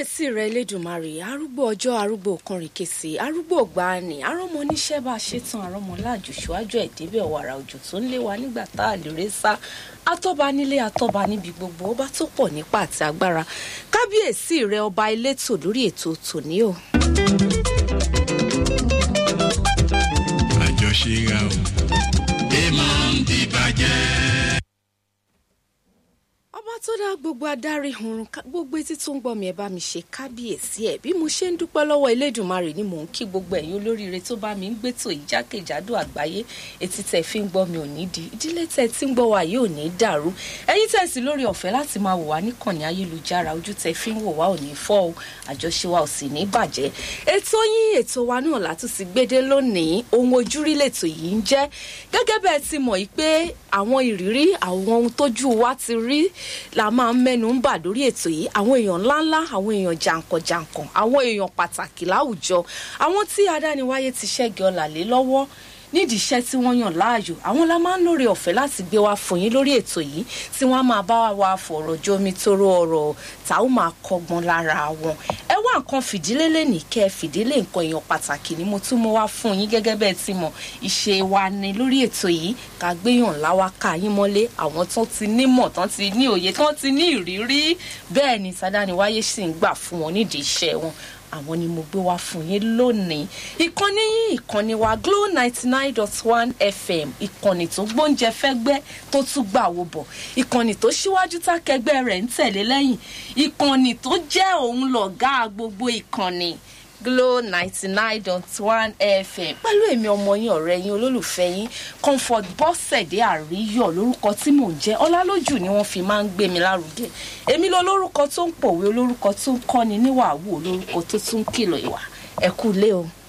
kábíyèsí rẹ elédùnmarè arúgbó ọjọ́ arúgbó kọrìnkèsì arúgbó gbani arọmọ oníṣẹ́ bá a ṣe tán arọmọ láàjù ṣíwájú ẹ̀ débẹ̀ wàrà òjò tó ń lé wa nígbà tá a lè ré sá atọ́ba nílé atọ́ba níbi gbogbo ọba tó pọ̀ nípa àti agbára kábíyèsí rẹ ọba elétò lórí ètò tòní o. àjọṣe ra o èèmọ̀ ń dìbàjẹ́. ọba tó dá gbogbo adarí ọ̀run ká- gbogbo etí tó ń gbọ́ mi ẹ bá mi ṣe kábíyèsí ẹ̀ bí mo ṣe ń dúpẹ́ lọ́wọ́ elédùnmarè ni mò ń kí gbogbo ẹ̀yin olóríire tó bá mi ń gbétò yìí jákèjádò àgbáyé etí tẹ̀ fi ń gbọ́ mi ò ní di ìdílé tẹ̀ tí ń gbọ́ wa yìí ò ní dàrú ẹ̀yin tẹ̀ sí lórí ọ̀fẹ́ láti máa wò wá níkànnì ayélujára ojú tẹ̀ fi ń wò wá ò ní fọ́ o àjọṣe wa ò sì ní bàjẹ́ ètò yín ètò wa náà látún ti gbédé lónìí ohun ojúrí lètò yìí ń jẹ́ gẹ́gẹ́ bẹ́ẹ̀ ti mọ̀ yìí pé àwọn ìrírí àwọn ohun tójú wa ti rí la máa ń mẹ́nu ń bà lórí ètò yìí àwọn èèyàn ńláńlá àwọn èèyàn jàǹkànjàǹkàn àwọn èèyàn pàtàkì láwùjọ àwọn tí adániwáyé ti ṣẹ́gi ọ̀là lé lọ́wọ́ nídìí iṣẹ́ tí wọ́n yàn láàyò àwọn la máa ń lóore ọ̀fẹ́ láti gbé wá fún yín lórí ètò yìí tí wọ́n á máa bá wa fọ̀rọ̀ jomi toro ọ̀rọ̀ tá ó máa kọ́gbọ́n lára wọn ẹ wá nǹkan fìdílé lẹ́nìí kẹ́ ẹ fìdílé nǹkan èèyàn pàtàkì ni mo tún mú wá fún yín gẹ́gẹ́ bẹ́ẹ̀ ti mọ̀ ìṣe wa ni lórí ètò yìí ká gbéyàn láwa ká yín mọ́lé àwọn tó ti nímọ̀ tán ti ní òye tán ti ní ìrírí bẹ́ẹ̀ ni sádániwáyé sì ń gbà fún wọn nídìí iṣẹ́ wọn àwọn ni mo gbé wá fún yín lónìí ìkànnì yín ìkànnì wa glo ninety nine dot one fm ìkànnì tó gbóúnjẹ fẹ́gbẹ́ tó tún gbà wò bọ̀ ìkànnì tó síwájú tákẹgbẹ́ rẹ̀ ń tẹ̀lé lẹ́yìn ìkànnì tó jẹ́ òun lọ̀gá gbogbo ìkànnì glo ninety nine dot one fm pẹ̀lú èmi ọmọ yín ọ̀rẹ́ yín olólùfẹ́ yín comfort bọ́sẹ̀dé àríyọ̀ lórúkọ tí mò ń jẹ́ ọlálójú ni wọ́n fi máa ń gbé mi lárugẹ èmi lọ lórúkọ tó ń pòwe olórúkọ tó ń kọ́ni níwàwù olórúkọ tó tún ń kìlọ̀ ìwà ẹ kú lé o.